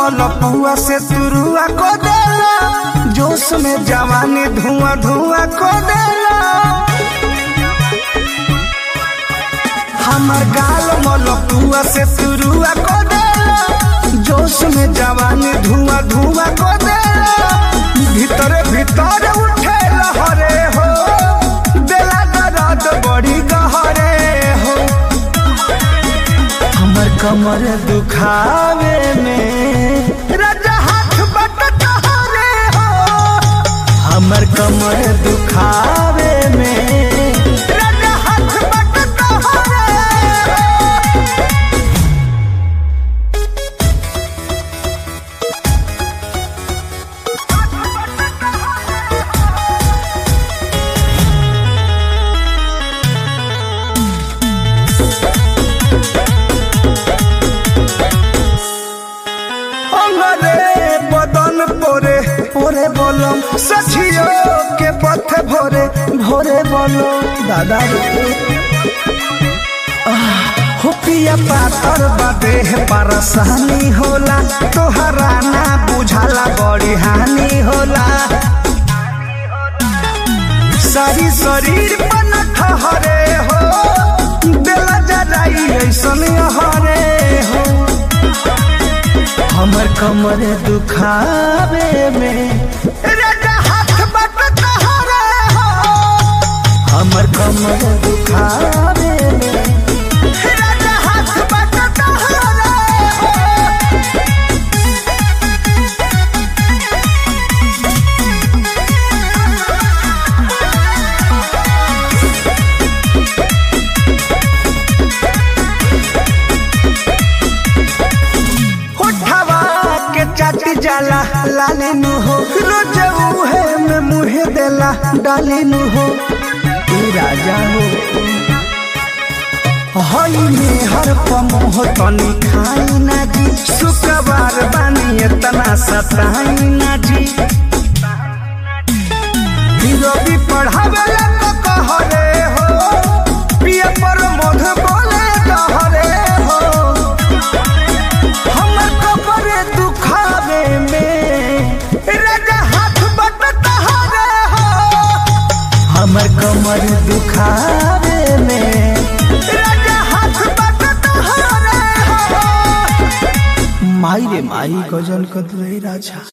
मलपुआ से तुरुआ को देला जोश में जवानी धुआं धुआं को देला हमर गाल मलपुआ से तुरुआ को देला जोश में जवानी धुआं धुआं को देला भीतर भीतर उठे लहरे हो देला दर्द बड़ी गहरे हो हमर कमर दुखावे में राजा हाथ बट तोहरे हो हमर कमर दुखावे में राजा हाथ बट तोहरे हो अंगरे बदन पोरे पोरे बोलम सखियो के पथ भोरे भोरे बोलो दादा रे आह, हो पिया पातर बदे परेशानी होला तोहरा ना बुझाला बड़ी हानि होला सारी शरीर पर ठहरे हो दिल जराई ऐसन हरे हो हमर कमर दुखावे में राजा हाथ बट तोहरे हो हमर कमर दुखावे में राजा हाथ बट तोहरे हो उठवा के चाटी जाला लाले नु हो रोज उहे में मुहे देला डाले नु हो तू राजा हो हई में हर पमोह तनी खाई ना जी शुक्रवार बानी इतना सताई ना जी रवि पढ़ावेला तो कहरे हो पिया पर मध बोले कहरे हो हमर कपड़े दुखावे में राजा हाथ बट तहरे हो हमर कमर दुखावे में राजा हाथ बट तहरे हो माई रे माई गजन कदले राजा